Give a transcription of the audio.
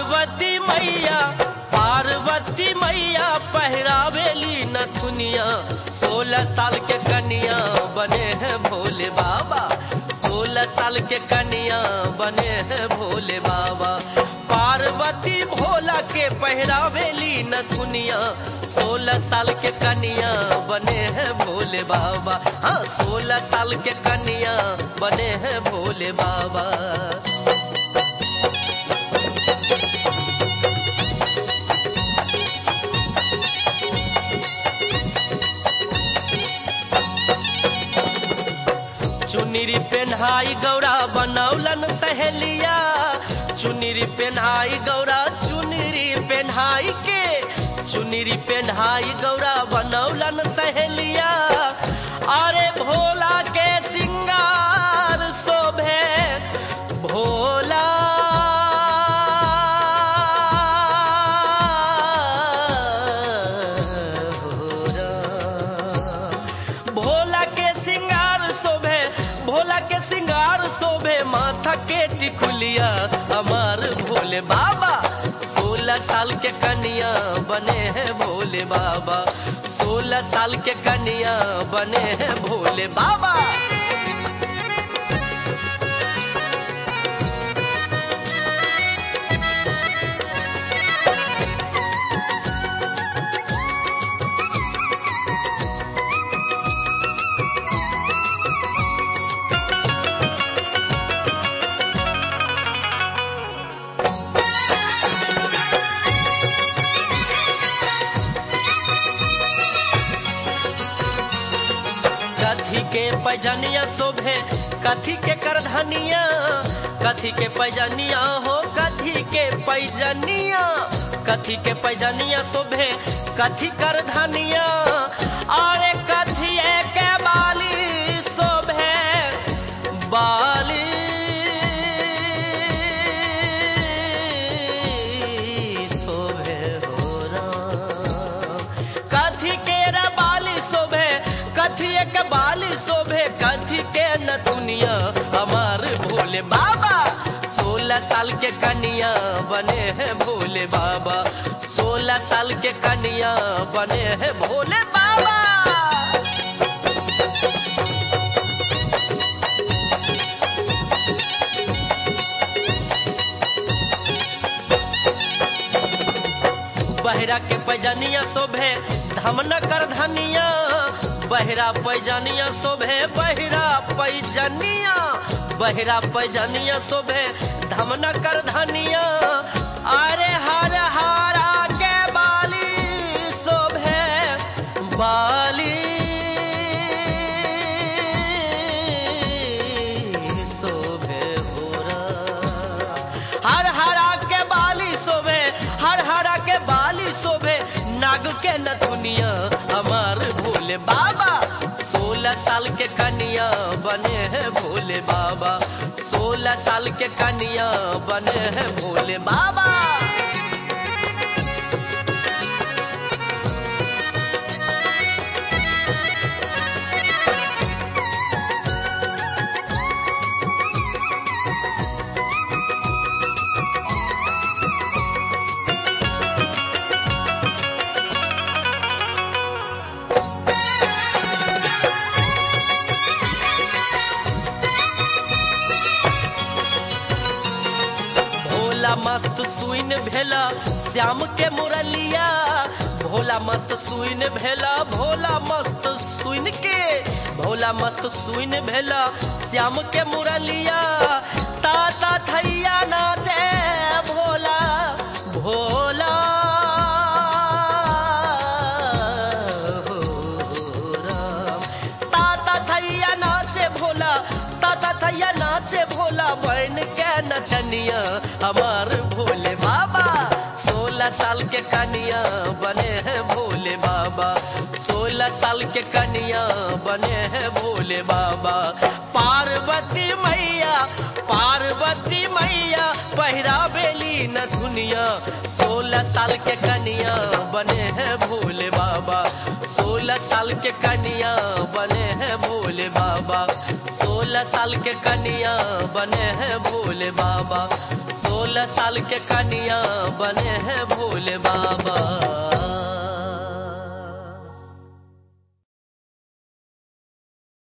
पार्वती मैया पार्वती मैया पहरावेली नथुनिया सोलह साल के कन्या बने हैं भोले बाबा सोलह साल के कन्या बने हैं भोले बाबा पार्वती भोला के पहरावेली नथुनिया सोलह साल के कन्या बने हैं भोले बाबा हाँ सोलह साल के कन्या बने हैं भोले बाबा चुनरी पेन्हाई गौरा बनौलन सहेलिया चुनरी पेन्हाई गौरा चुनरी पेन्हाई के चुनरी पेन्हाई गौरा बनौलन सहेलिया अरे भोला के सिंगार शोभे भोला भोला के सिंगार शोभे भोला के सिंगार शोभे माथा के टिकुलिया हमार भोले बाबा सोलह साल के कन्या बने हैं भोले बाबा सोलह साल के कन्या बने हैं भोले बाबा कथी के पैजनिया शोभे कथी के करधनिया कथी के पैजनिया हो कथी के पैजनिया कथी के पैजनिया शोभे कथी करधनिया अरे कथी के बाली शोभे बाली शोभे हो राम कथी के रे बाली शोभे कथी के बाली शोभे कथी के न दुनिया हमार भोले बाबा सोलह साल के कन्या बने हैं भोले बाबा सोलह साल के कन्या बने हैं भोले बाबा बहरा के पैजनिया शोभे धमन कर धनिया बहरा पैजनिया शोभे बहरा पैजनिया बहरा पैजनिया शोभे धमन कर धनिया अरे हर हरा के बाली शोभे बाली शोभे भोरा हर हरा के बाली शोभे हर हरा के बाली शोभे नाग के नथुनिया हमार भोले बाबा सोलह साल के कन्या बने हैं भोले बाबा सोलह साल के कन्या बने हैं भोले बाबा भोला मस्त सुइन भेला श्याम के मुरलिया भोला मस्त सुइन भेला भोला मस्त सुइन के भोला मस्त सुइन भेला श्याम के मुरलिया ताता थैया नाचे भोला भोला हो राम। ताता थैया नाचे भोला ताता थैया नाचे भोला बन के नचनिया हमार भोले बाबा सोलह साल के कनिया बने हैं भोले बाबा सोलह साल के कनिया बने हैं भोले बाबा पार्वती मैया पार्वती मैया पहिरा बेली न दुनिया सोलह साल के कनिया बने हैं भोले बाबा सोलह साल के कनिया बने हैं भोले बाबा सोलह साल के कनिया बने हैं भोले बाबा सोलह सोलह साल के कनिया बने हैं भोले बाबा